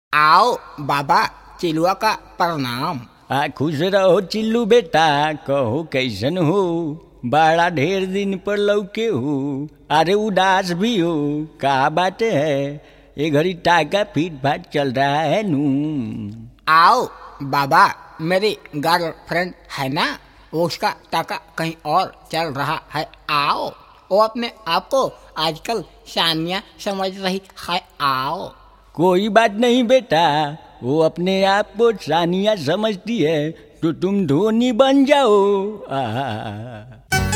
आओ बाबा चिलुआ का प्रणाम आ खुश रहो चिल्लू बेटा कहो कैसन हो बड़ा ढेर दिन पर लौके हो अरे उदास भी हो का बात है ये घड़ी टाका फीट फाट चल रहा है नू आओ बाबा मेरी गर्लफ्रेंड है ना उसका टाका कहीं और चल रहा है आओ वो अपने आप को आजकल सानिया समझ रही है आओ कोई बात नहीं बेटा वो अपने आप को सानिया समझती है तो तुम धोनी बन जाओ आ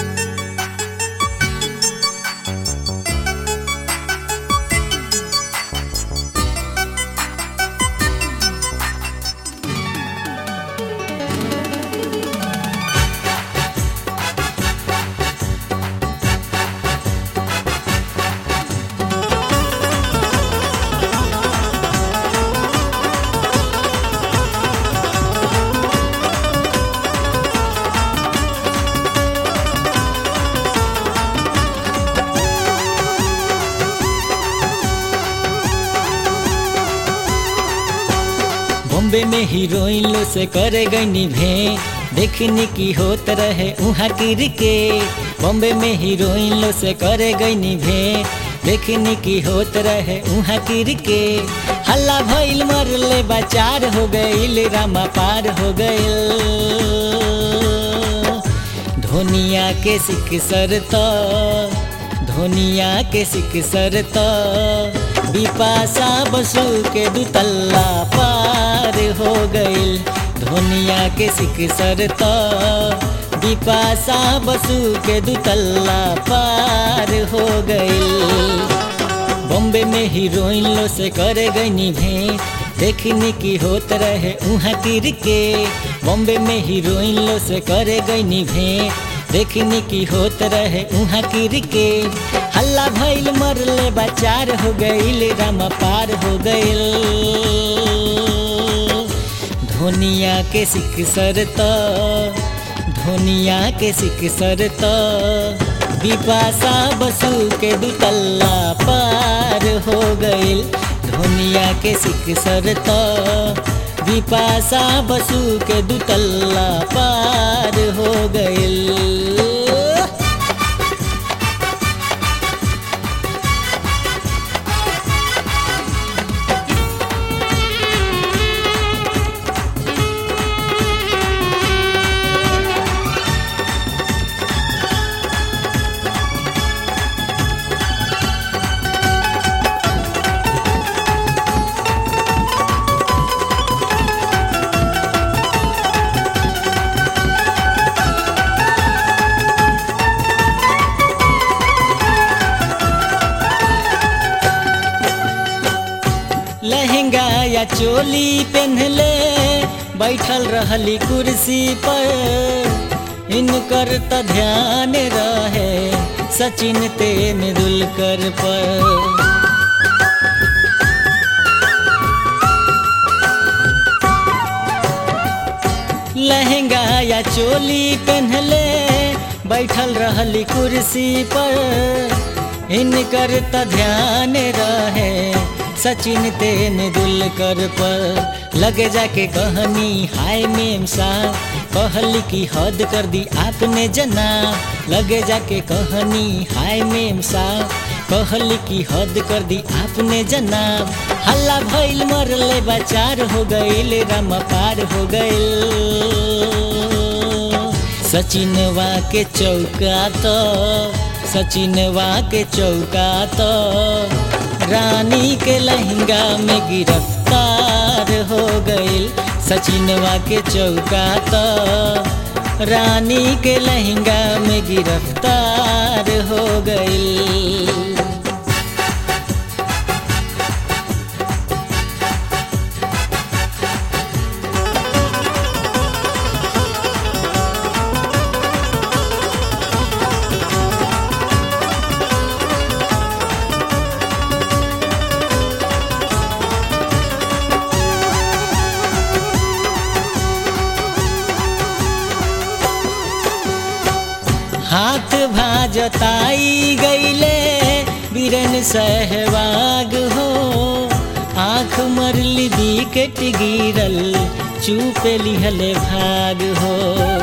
बॉम्बे में हीरोइन लो से करे गई भे देखने की होत रहे उहाँ गिर के बॉम्बे में हीरोइन लो से करे गई भे देखने की होत रहे उहाँ गिर के हल्ला भइल मरले बचार हो गइल रामा पार हो गइल धोनिया के सिख सर तो धोनिया के सिख सर तो बिपाशा बसु के दुतल्ला पार हो गइल धोनिया के सिख सर तो बिपाशा बसु के दुतल्ला पार हो गइल बॉम्बे में हीरोइन लो से करे गई भे देखने की होत रहे उहाँ गिर के बॉम्बे में हीरोइन लो से करे गई भे देखने की होत रहे उहाँ गिर के हल्ला भइल मरले बचार हो गइल रामा पार हो गइल धोनिया के सिख सर तो धोनिया के सिख सर तो बिपाशा बसु के दुतल्ला पार हो गइल धोनिया के सिख सर तो बिपाशा बसु के दुतल्ला पार हो गइल लहंगा या चोली पहनले बैठल रहली कुर्सी पर इनकर त ध्यान रहे सचिन तेंदुलकर पर लहंगा या चोली पहनले बैठल रहली कुर्सी पर इनकर त ध्यान रहे सचिन तेंदुलकर पर लगे जाके कहनी हाय मेम सा कहली की हद कर दी आपने जना लगे जाके कहनी हाय मेम सा कहली की हद कर दी आपने जना हल्ला भइल मरले बचार हो गइल राम पार हो गइल सचिनवा के चौका तो सचिनवा के चौका तो रानी के लहंगा में गिरफ्तार हो गइल सचिनवा के चौका तो रानी के लहंगा में गिरफ्तार हो गइल हाथ भाजताई गईले बीरन सहवाग हो आँख मरली विकेट गिरल चुपे लिहले भाग हो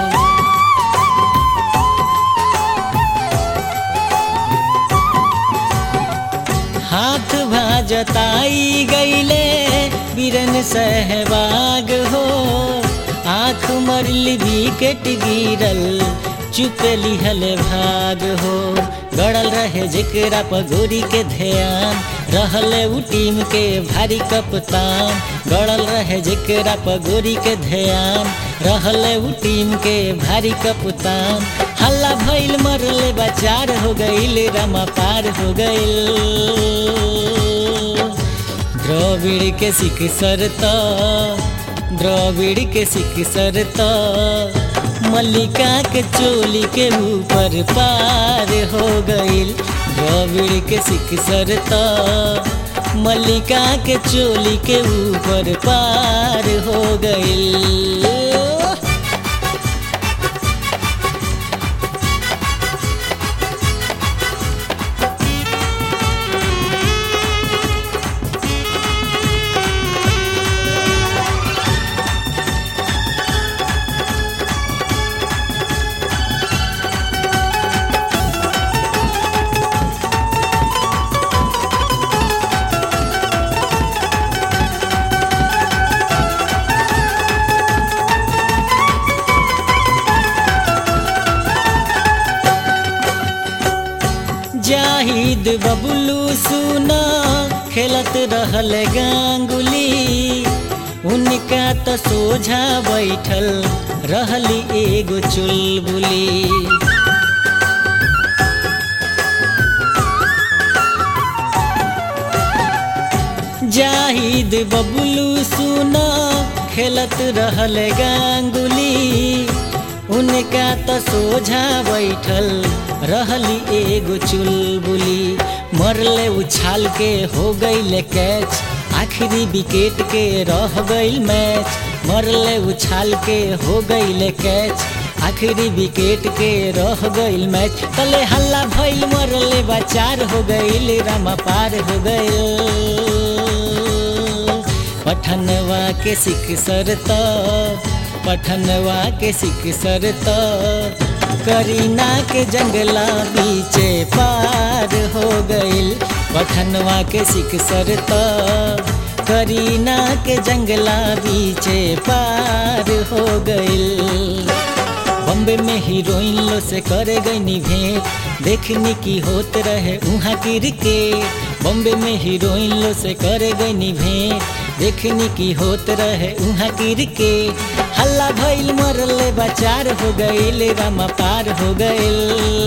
हाथ भाजताई गईले बीरन सहवाग हो आँख मरली विकेट गिरल चुपे लिहल भाग हो गड़ल रहे जेकरा पगोरी के ध्यान रहले उ टीम के भारी कप्तान गड़ल रहे जेकरा पगोरी के ध्यान रहले उ टीम के भारी कप्तान हल्ला भइल मरले बचार हो गईल रमा पार हो गईल द्रविड़ के सिख सरता द्रविड़ के सिख सरता मल्लिका के चोली के ऊपर पार हो गईल द्रविड़ के सिख सरता मल्लिका के चोली के ऊपर पार हो गईल जाहिद बबलू सुना खेलत रहल गांगुली उनका तो सोझा बैठल रहली एगो चुलबुली जाहिद बबलू सुना खेलत रहल गांगुली उनका तो सोझा बैठल रहली एगो चुलबुली मरले उछाल के हो गईल कैच आखिरी विकेट के रह गईल मैच मरले उछाल के हो गईल कैच आखिरी विकेट के रह गईल मैच तले हल्ला भइल मरले बचार हो गईल रामा पार हो गईल पठनवा के सिख सरता पठनवा के सिख सरता करीना के जंगला बीचे पार हो गईल पठनवा के सिख सरता करीना के जंगला बीचे पार हो गईल बॉम्बे में हीरोइन लो से करे गई भेंट देखने की होत रहे उहाँ क्रिकेट बॉम्बे में हीरोइन लो से करे गई भेंट देखने की होत रहे उहाँ क्रिकेट हल्ला भइल मरले बचार हो गईल रामा पार हो गईल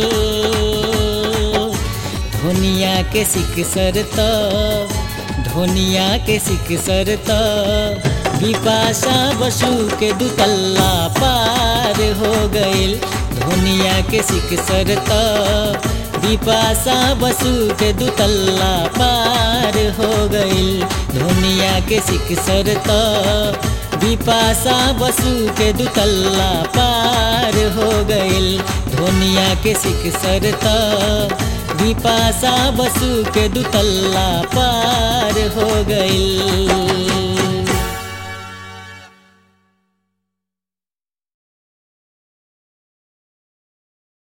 धोनिया के सिख सरता धोनिया के सिख सरता बिपाशा बसु के दुतल्ला पार हो गईल धोनिया के सिख सरता बिपाशा बसु के दुतल्ला पार हो गईल धोनिया के सिख सरता बिपाशा बसु के दुतल्ला पार हो गईल धोनिया के सिख सरता बिपाशा बसु के दुतल्ला पार हो गईल